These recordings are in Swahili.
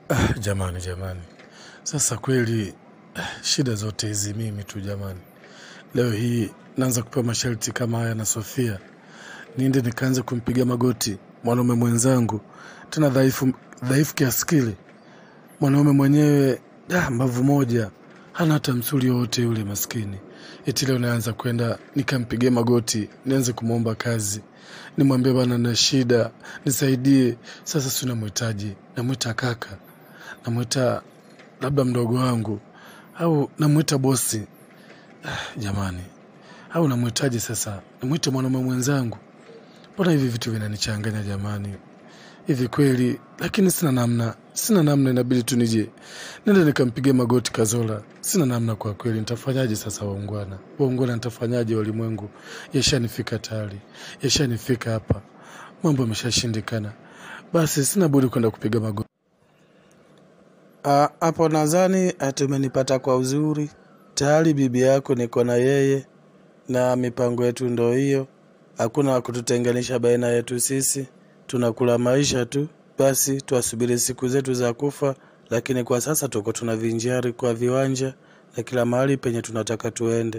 Ah, jamani jamani, sasa kweli ah, shida zote hizi mimi tu jamani. Leo hii naanza kupewa masharti kama haya na Sofia, niende nikaanza kumpiga magoti mwanaume mwenzangu, tena dhaifu dhaifu kiasi kile. Mwanaume mwenyewe ah, mbavu moja, hana hata msuli wowote yule maskini. Eti leo naanza kwenda nikampigia magoti, nianze kumwomba kazi, nimwambie bana, na shida nisaidie. Sasa si namhitaji, namwita kaka, namwita labda mdogo wangu, au namwita bosi. Ah, jamani, au namwitaje sasa? Nimwite mwanaume mwenzangu? Mbona hivi vitu vinanichanganya jamani, hivi kweli? Lakini sina namna, sina namna, inabidi tu nije nende nikampigia magoti Kazola. Sina namna kwa kweli, nitafanyaje sasa? Waungwana, waungwana, nitafanyaje? Walimwengu yashanifika tayari, yashanifika hapa, mambo yameshashindikana. Basi sina budi kwenda kupiga magoti. Ah, hapo nadhani tumenipata kwa uzuri. Tayari bibi yako niko na yeye, na mipango yetu ndo hiyo. Hakuna wa kututenganisha baina yetu sisi, tunakula maisha tu. Basi tuasubiri siku zetu za kufa, lakini kwa sasa tuko tunavinjari kwa viwanja na kila mahali penye tunataka tuende.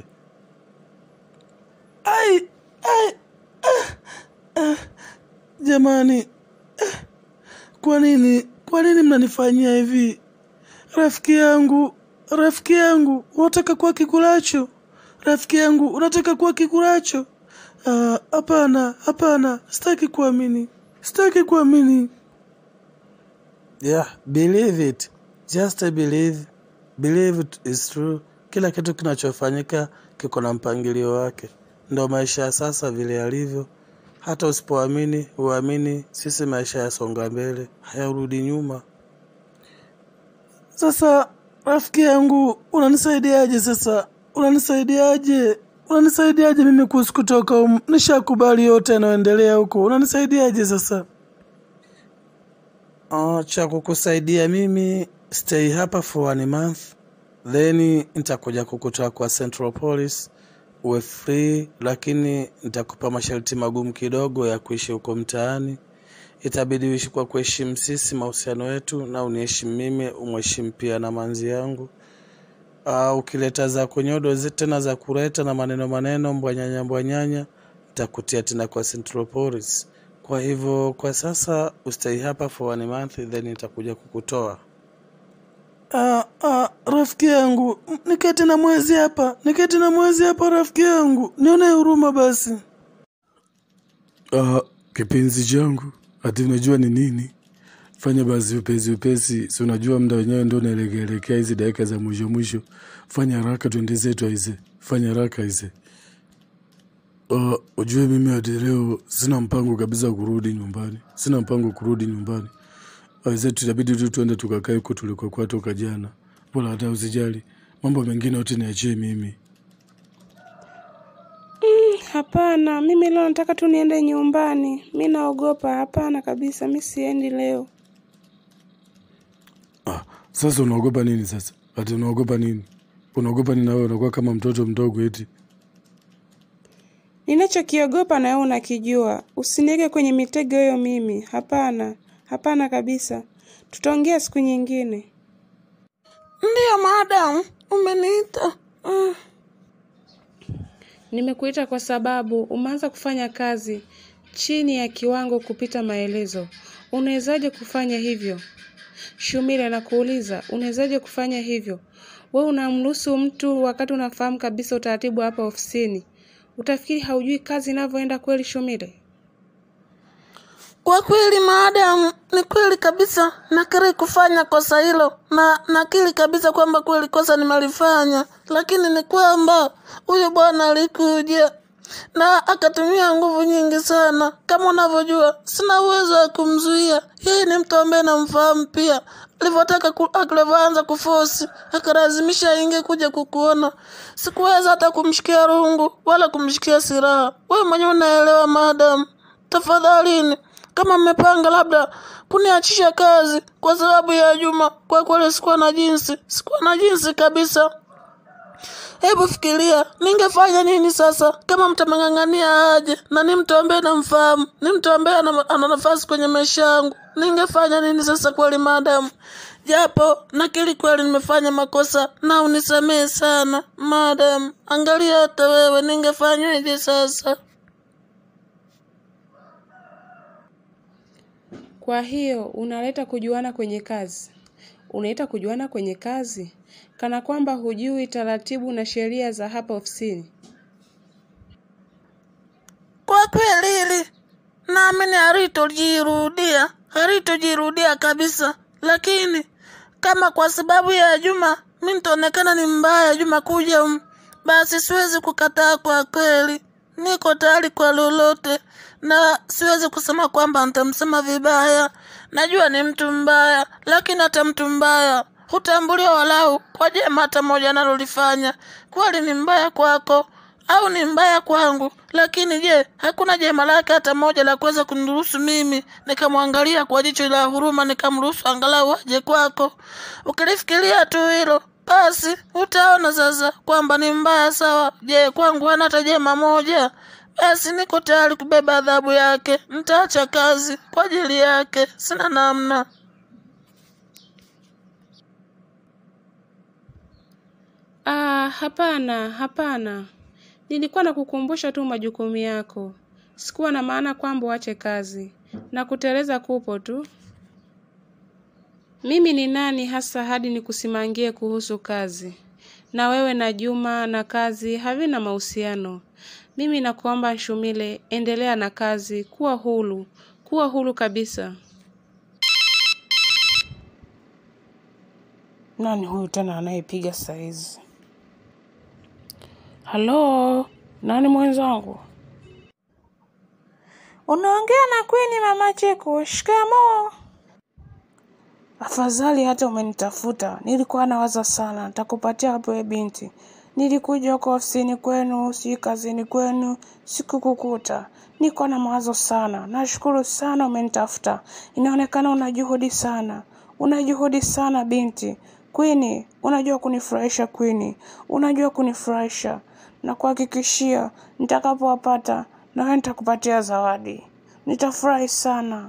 Ai, ai, ah, ah, jamani, ah, kwa nini, kwa nini mnanifanyia hivi? Rafiki yangu, rafiki yangu, unataka kuwa kikulacho? Rafiki yangu, unataka kuwa kikulacho? Ah, Hapana, hapana, sitaki kuamini, sitaki kuamini. Yeah, believe it, just believe, believe it is true. Kila kitu kinachofanyika kiko na mpangilio wake, ndo maisha ya sasa vile yalivyo. Hata usipoamini uamini, sisi maisha yasonga mbele, hayarudi nyuma. Sasa rafiki yangu, unanisaidiaje sasa? Unanisaidiaje? Unanisaidiaje mimi kuhusu kutoka humu? Nishakubali yote yanayoendelea huko, unanisaidiaje sasa? Uh, cha kukusaidia mimi stay hapa for one month then nitakuja kukutoa kwa Central Police uwe free, lakini nitakupa masharti magumu kidogo ya kuishi huko mtaani. Itabidi uishi kwa kuheshimu sisi mahusiano yetu, na uniheshimu mimi, umheshimu pia na manzi yangu. Uh, ukileta za kunyodo zi- tena za kuleta na maneno maneno mbwanyanya mbwanyanya, nitakutia tena kwa Central Police. Kwa hivyo kwa sasa ustay hapa for one month, then nitakuja kukutoa. Ah, ah, rafiki yangu, m- niketi na mwezi hapa, niketi na mwezi hapa, rafiki yangu, nione huruma basi. Ah, kipenzi changu, ati unajua ni nini? Fanya basi upesi upesi, si unajua muda wenyewe ndo unaelekeelekea hizi dakika za mwisho mwisho. Fanya haraka twende zetu aize, fanya haraka aize. Uh, ujue mimi hadi leo sina mpango kabisa kurudi nyumbani, sina mpango kurudi nyumbani. Wenzetu itabidi tu tuende tukakae huko tulikokuwa toka jana. Bora hata usijali, mambo mengine yote niachie mimi. Hapana, mimi leo nataka tu niende nyumbani. Mi naogopa. Hapana kabisa, mi siendi leo. Ah, sasa unaogopa nini sasa? Ati unaogopa nini? Unaogopa nini na wewe unakuwa kama mtoto mdogo eti? Ninachokiogopa na wewe unakijua. Usiniweke kwenye mitego hiyo mimi. Hapana, hapana kabisa. Tutaongea siku nyingine. Ndiyo madam, umeniita. Mm. Nimekuita kwa sababu umeanza kufanya kazi chini ya kiwango kupita maelezo. Unawezaje kufanya hivyo? Shumile, nakuuliza, unawezaje kufanya hivyo? We unamruhusu mtu wakati unafahamu kabisa utaratibu hapa ofisini. Utafikiri haujui kazi inavyoenda kweli, Shumile? Kwa kweli maadamu ni kweli kabisa, nakiri kufanya kosa hilo na nakiri kabisa kwamba kweli kosa nimelifanya, lakini ni kwamba huyu bwana alikuja na akatumia nguvu nyingi sana. Kama unavyojua, sina uwezo wa kumzuia. Yeye ni mtu ambaye namfahamu pia. Alivyotaka ku- alivyoanza kufosi, akalazimisha aingie kuja kukuona. Sikuweza hata kumshikia rungu wala kumshikia silaha. Wewe mwenyewe unaelewa madam. Tafadhalini, kama mmepanga labda kuniachisha kazi kwa sababu ya Juma, kwa kweli sikuwa na jinsi, sikuwa na jinsi kabisa. Hebu fikiria, ningefanya nini sasa kama mtamang'ang'ania aje na ni mtu ambaye namfahamu, ni mtu ambaye ana, ana nafasi kwenye maisha yangu. Ningefanya nini sasa kweli, madamu? Japo nakiri kweli nimefanya makosa na unisamehe sana madam. Angalia hata wewe, ningefanyweje sasa? Kwa hiyo unaleta kujuana kwenye kazi, unaleta kujuana kwenye kazi kana kwamba hujui taratibu na sheria za hapa ofisini. Kwa kweli hili naamini halitojirudia, halitojirudia kabisa. Lakini kama kwa sababu ya Juma mi nitaonekana ni mbaya Juma kuja um, basi siwezi kukataa. Kwa kweli niko tayari kwa lolote, na siwezi kusema kwamba nitamsema vibaya. Najua ni mtu mbaya, lakini hata mtu mbaya hutambuliwa walau kwa jema hata moja analolifanya. Kweli ni mbaya kwako au ni mbaya kwangu, lakini je, hakuna jema lake hata moja la kuweza kuniruhusu mimi nikamwangalia kwa jicho la huruma, nikamruhusu angalau aje kwako? Ukilifikiria tu hilo, basi utaona sasa kwamba ni mbaya. Sawa, je, kwangu hana hata jema moja? Basi niko tayari kubeba adhabu yake, nitaacha kazi kwa ajili yake, sina namna. Ah, hapana, hapana. Nilikuwa nakukumbusha tu majukumu yako. Sikuwa na maana kwamba uache kazi na kuteleza kupo tu. Mimi ni nani hasa hadi nikusimangie kuhusu kazi? Na wewe na Juma na kazi havina mahusiano. Mimi nakuomba Nshumile, endelea na kazi, kuwa huru, kuwa huru kabisa. Nani huyu tena anayepiga saizi? Halo, nani mwenzangu? Unaongea na Queen mama Cheko. Shikamoo. Afadhali hata umenitafuta. Nilikuwa nawaza sana, nitakupatia hapo we binti. Nilikuja huko ofisini kwenu, si kazini kwenu, sikukukuta. Niko na mawazo sana. Nashukuru sana umenitafuta. Inaonekana una juhudi sana. Una juhudi sana binti. Queen, unajua kunifurahisha Queen. Unajua kunifurahisha. Na kuhakikishia nitakapowapata na wewe nitakupatia zawadi. Nitafurahi sana.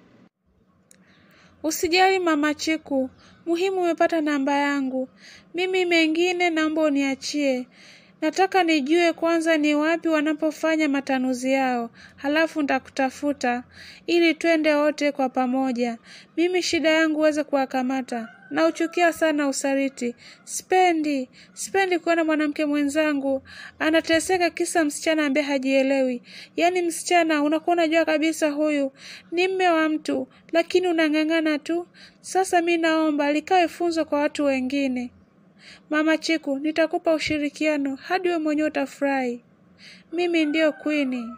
Usijali mama Chiku, muhimu umepata namba yangu. Mimi mengine naomba uniachie. Nataka nijue kwanza ni wapi wanapofanya matanuzi yao, halafu nitakutafuta ili twende wote kwa pamoja. Mimi shida yangu uweze kuwakamata. Nauchukia sana usaliti. Spendi, spendi kuona mwanamke mwenzangu anateseka kisa msichana ambaye hajielewi. Yaani msichana unakuwa unajua kabisa huyu ni mme wa mtu, lakini unang'ang'ana tu. Sasa mi naomba likawe funzo kwa watu wengine. Mama Chiku, nitakupa ushirikiano hadi we mwenyewe utafurahi. Mimi ndiyo Queen.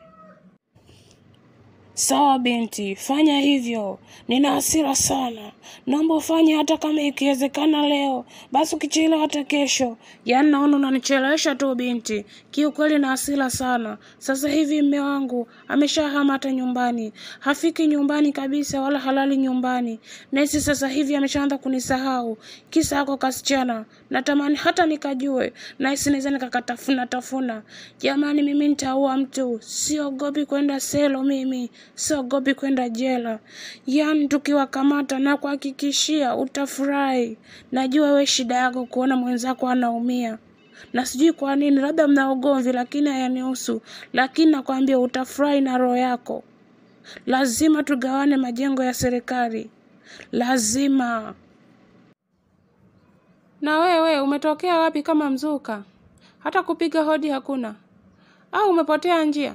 Sawa binti, fanya hivyo. Nina hasira sana, naomba ufanye hata kama ikiwezekana leo, basi ukichelewa hata kesho. Yaani naona unanichelewesha tu binti, kiukweli na hasira sana. Sasa hivi mme wangu ameshahama hata nyumbani, hafiki nyumbani kabisa, wala halali nyumbani. Nahisi sasa hivi ameshaanza kunisahau, kisa ako kasichana. Natamani hata nikajue, nahisi naweza nikakatafuna tafuna. Jamani, mimi nitaua mtu, siogopi kwenda selo mimi siogopi kwenda jela. Yaani tukiwakamata na kuhakikishia utafurahi. Najua we shida yako kuona mwenzako anaumia, na sijui kwa nini, labda mna ugomvi, lakini hayanihusu. Lakini nakwambia utafurahi na roho yako. Lazima tugawane majengo ya serikali, lazima. Na wewe umetokea wapi kama mzuka? Hata kupiga hodi hakuna, au umepotea njia?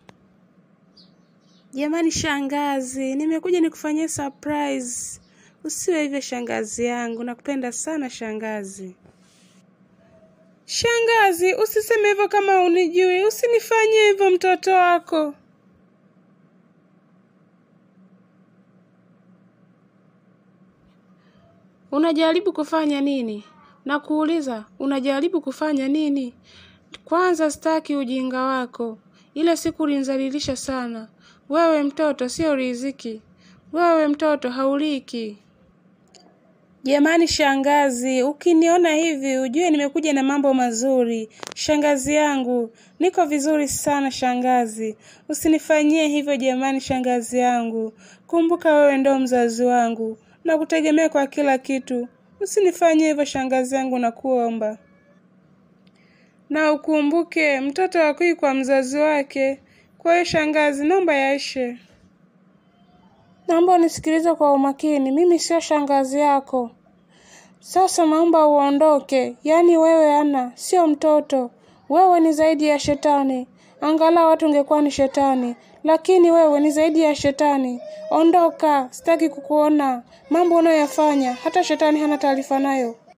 Jamani shangazi, nimekuja nikufanyie surprise. Usiwe hivyo shangazi yangu, nakupenda sana shangazi. Shangazi, usiseme hivyo kama unijui. Usinifanyie hivyo mtoto wako. Unajaribu kufanya nini? Nakuuliza, unajaribu kufanya nini? Kwanza sitaki ujinga wako. Ile siku ulinizalilisha sana. Wewe mtoto sio riziki. Wewe mtoto hauliki. Jamani shangazi, ukiniona hivi ujue nimekuja na mambo mazuri. Shangazi yangu, niko vizuri sana shangazi. Usinifanyie hivyo jamani shangazi yangu. Kumbuka wewe ndo mzazi wangu. Na kutegemea kwa kila kitu. Usinifanyie hivyo shangazi yangu na kuomba. Na ukumbuke mtoto hakui kwa mzazi wake. Kwa hiyo shangazi, naomba yaishe. Naomba unisikilize kwa umakini, mimi sio shangazi yako. Sasa naomba uondoke, yaani wewe Ana sio mtoto, wewe ni zaidi ya shetani. Angalau watu ungekuwa ni shetani, lakini wewe ni zaidi ya shetani. Ondoka, sitaki kukuona. Mambo unayoyafanya hata shetani hana taarifa nayo.